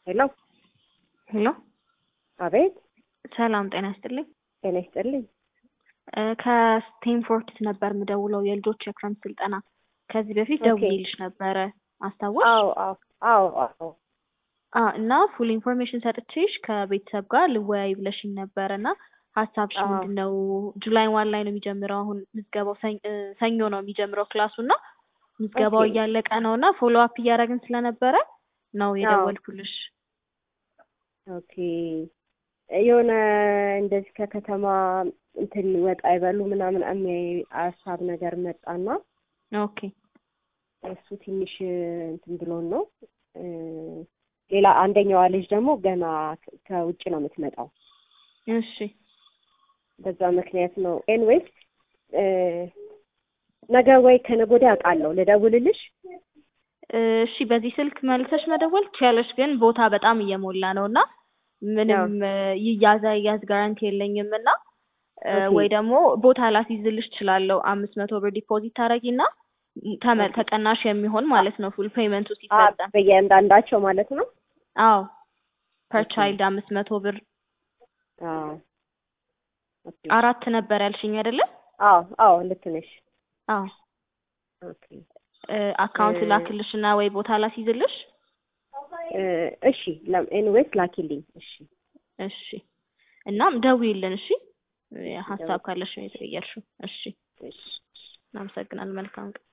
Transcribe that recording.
ሄሎ ሄሎ አቤት ሰላም ጤና ይስጥልኝ። ጤና ይስጥልኝ። እ ከስቴንፎርድ ነበር የምደውለው የልጆች የክረምት ስልጠና ከዚህ በፊት ኦኬ። ደውዬልሽ ነበረ አስታወስሽ? አዎ አዎ አዎ አዎ አ እና ፉል ኢንፎርሜሽን ሰጥቼሽ ከቤተሰብ ጋር ልወያይ ብለሽኝ ነበረ እና ሀሳብሽ አዎ። ምንድን ነው? ጁላይ ዋን ላይ ነው የሚጀምረው አሁን ምዝገባው ሰኝ- እ ሰኞ ነው የሚጀምረው ክላሱ እና ምዝገባው ኦኬ። እያለቀ ነው እና ፎሎ አፕ እያደረግን ስለነበረ ነው የደወልኩልሽ። ኦኬ የሆነ እንደዚህ ከከተማ እንትን ወጣ ይበሉ ምናምን የሚያይ ሀሳብ ነገር መጣና ኦኬ እሱ ትንሽ እንትን ብሎን ነው እ ሌላ አንደኛዋ ልጅ ደግሞ ገና ከ- ከውጭ ነው የምትመጣው። እሺ በዛ ምክንያት ነው። ኤንዌይስ እ ነገ ወይ ከነገ ወዲያ አውቃለሁ። ልደውልልሽ? እሺ በዚህ ስልክ መልሰሽ መደወል ትችያለሽ፣ ግን ቦታ በጣም እየሞላ ነው እና ምንም እ ይያዝ አይያዝ ጋራንቲ የለኝም እና እ ኦኬ። ወይ ደግሞ ቦታ ላስይዝልሽ እችላለሁ። አምስት መቶ ብር ዲፖዚት ታደርጊና ተመ- ኦኬ። ተቀናሽ የሚሆን ማለት ነው ፉል ፔመንቱ አ ሲፈጸም። በየአንዳንዳቸው ማለት ነው። አዎ ፐር ኦኬ። ቻይልድ አምስት መቶ ብር አዎ ኦኬ። አራት ነበር ያልሽኝ አይደለ? አዎ አዎ ልክ ነሽ። አዎ ኦኬ እ አካውንት እ ላክልሽና ወይ ቦታ ላስይዝልሽ። እ እሺ ኤንዌይስ ላኪልኝ። እሺ እሺ እናም ደውዪልን። እሺ እ ሀሳብ ደውል ካለሽ ነው የተቀየርሽው። እሺ እሺ እናመሰግናለን። መልካም ቀን